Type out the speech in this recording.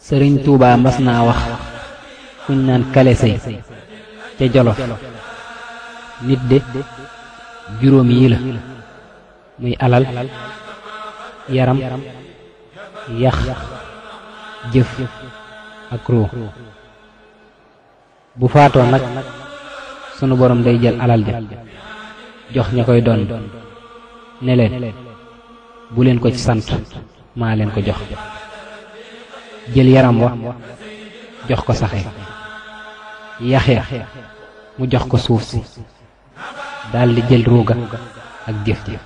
sëriñ Tuubaa mas naa wax kuñ naan kale sëy ca jolof nit de juróom yi la muy alal yaram yax jëf ak ruu bu faatoo nag sunu borom day jël alal ja jox ña koy doon ne leen bu leen ko ci sant maa leen ko jox jël yaram wa jox ko saxe yaxya mu jox ko suuf si daldi jël ruuga ak jëf ji